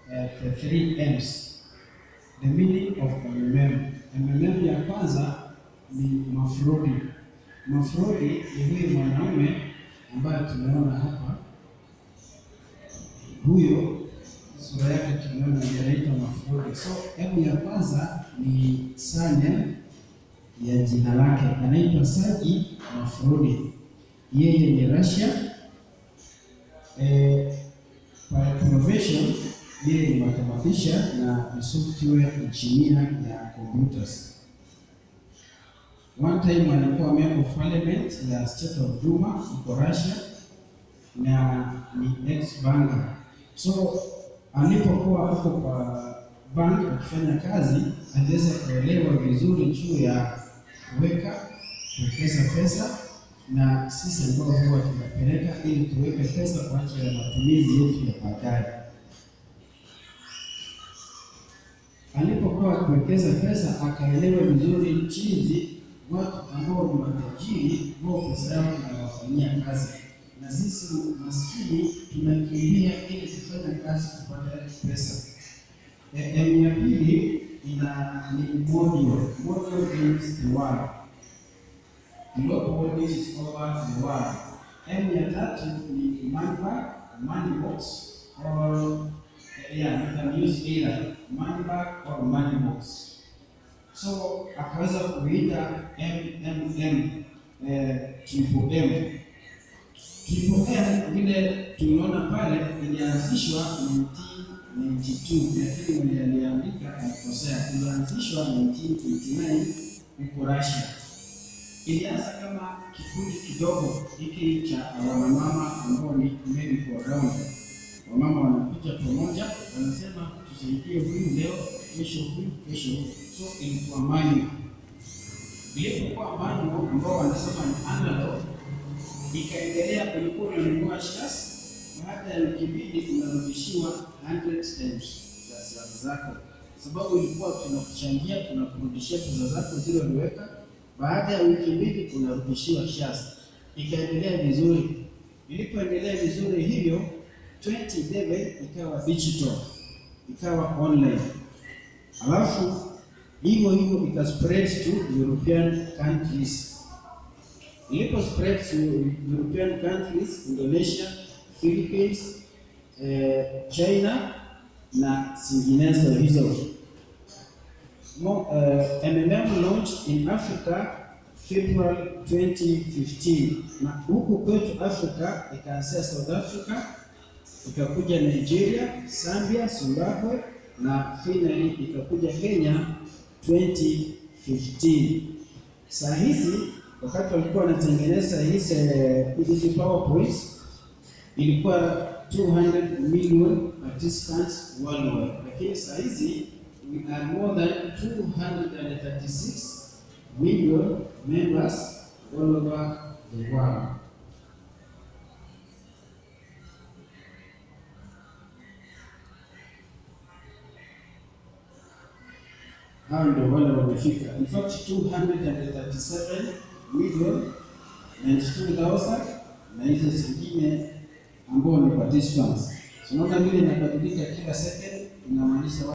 uh, the three M's. The meaning of MMM. MMM ya kwanza ni mafrodi. Mafrodi ni huyu mwanaume ambaye tumeona hapa, huyo sura yake tumeona inaitwa mafrodi. So M ya kwanza ni sanya ya jina lake, anaitwa Saji Mafrodi. Yeye ni Russia. Eh, by profession yeye ni mathematician na ni software engineer ya computers. One time alikuwa member of parliament ya state of Duma huko Russia na ni ex banker. So alipokuwa hapo kwa bank akifanya kazi, aliweza kuelewa vizuri juu ya kuweka kuwekeza pesa, na sisi ambao huwa tunapeleka ili tuweke pesa kwa ajili ya matumizi yetu ya baadaye. Alipokuwa kuwekeza pesa, akaelewa vizuri jinsi watu ambao ni matajiri wao pesa yao inawafanyia kazi, na sisi maskini tunakimbia ili kufanya kazi kupata pesa. M ya pili ina ni module. Module means the world. Global bodies is over the world. M ya tatu ni money bag, money box or yeah, you can use either money bag or money box. So akaweza kuita MMM eh, triple M. Triple M vile tuliona pale ilianzishwa 1992 lakini mwenye aliandika alikosea. Ilianzishwa 1989 huko Russia. Ilianza kama kikundi kidogo hiki cha wanamama ambao ni merry go round. Wamama wanakuja pamoja, wanasema tusaidie huyu leo, kesho huyu, kesho huyu. So ilikuwa manual. Ilipokuwa manual ambao wanasema ni analog, ikaendelea, kulikuwa unanunua shares baada ya wiki mbili unarudishiwa 100 times za zako, sababu ilikuwa tunakuchangia tunakurudishia pesa zako zile uliweka. Baada ya wiki mbili unarudishiwa shares. Ikaendelea vizuri. Ilipoendelea vizuri hivyo, 2011 ikawa digital, ikawa online, alafu hivyo hivyo ika spread to European countries. Ilipo spread to European countries, Indonesia Philippines, eh, China na zinginezo hizo. Mo, uh, MMM launched in Africa February 2015 na huku kwetu Afrika ikaanzia South Africa ikakuja Nigeria, Zambia, Zimbabwe na finally ikakuja Kenya 2015. Saa hizi wakati walikuwa wanatengeneza hizi hizi PowerPoints ilikuwa 200 million participants worldwide, lakini saa hizi we are more than 236 million members all over the world. Hao ndio wale wamefika, in fact 237 million 92,000 na hizo zingine ambao ni participants. Tunaona vile inabadilika kila second, inamaanisha